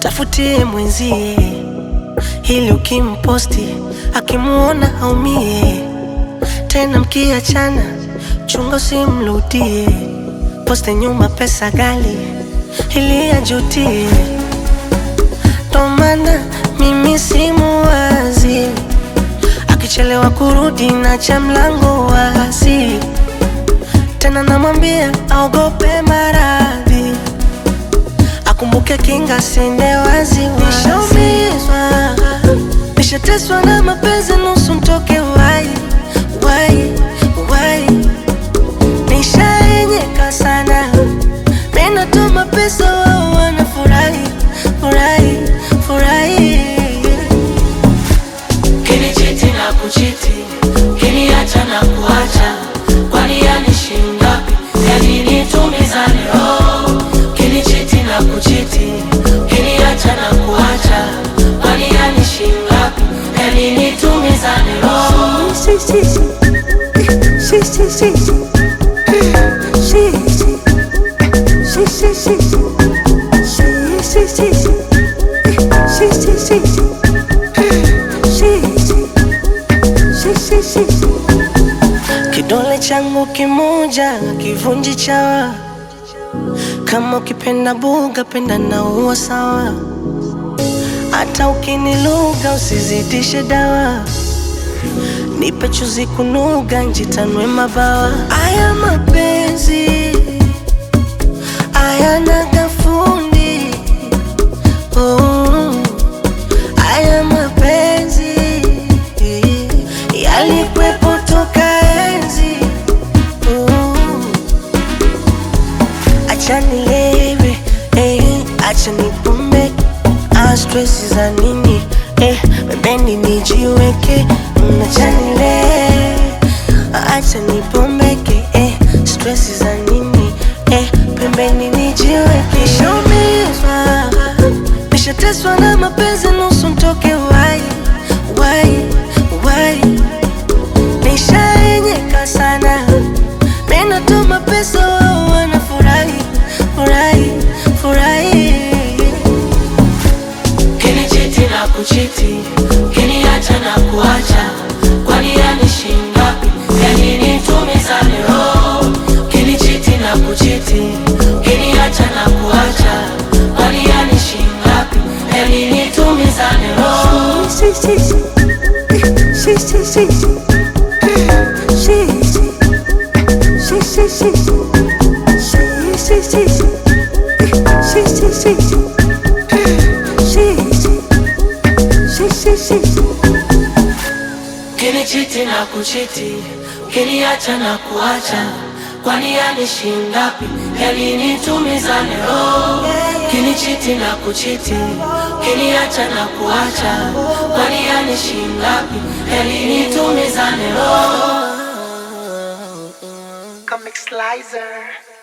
mtafutie mwenzie, ili ukimposti akimuona aumie. Tena mkiachana, chunga usimrudie, poste nyuma pesa gali ili ajutie. Ndo maana mimi simuwazi, akichelewa kurudi na cha mlango wazi, tena namwambia aogope maradhi, akumbuke kinga sende wazi. Nishaumizwa, nishateswa na mapenzi nusu mtoke wai wai wai, nishaenyeka sana, minatuma pesa wao wanafurahi furahi furahi Kinichiti na kuchiti, kiniacha na kuacha, kwani yani shingapi? Yani nitumizane roho. Kinichiti na kuchiti, kiniacha na kuacha, kwani yani shingapi? Yani nitumizane roho. Si, si, si. Si, si, si, si. Si, si. Si, si, si, si. Si, si, si, si. Si, si, si, si. Si, si. Si, si, si, si. Kidole changu kimoja kivunji chawa, kama ukipenda buga penda na uwa sawa, hata ukiniluga usizidishe dawa, nipe chuzi kunuga njitanwe mabawa. Aya mapenzi ayana gafundi oh. Aya mapenzi yalikwepo toka enzi oh. Acha nilewe eh, acha nipumbe ah, stress za nini eh, pembeni nijiweke Mm, acha nilewe acha nipombeke eh, stress za nini eh, pembeni nijiweke nishaumizwa nishateswa na mapenzi nusu mtoke wai wai wai nishaenyeka sana minatuma pesa wao wanafurahi furahi furahi Kinichiti na kuchiti, kiniacha na kuacha, kwani yani shingapi? Yani nitumizane roho. Kinichiti na kuchiti, kiniacha na kuacha, kwani yani shingapi? Yani nitumizane roho. Si, si, si. Si, si, si, si. Si, si. Si, si, si, si. Si, si, si, si. Si, si, si, si. Si, si. Si, si, si, si. Kinichiti na kuchiti, kiniacha na kuacha, kwani yani shingapi? Yani nitumizane roho. Kinichiti na kuchiti, kiniacha na kuacha, kwani yani shingapi? Yani nitumizane roho. Comic Slicer.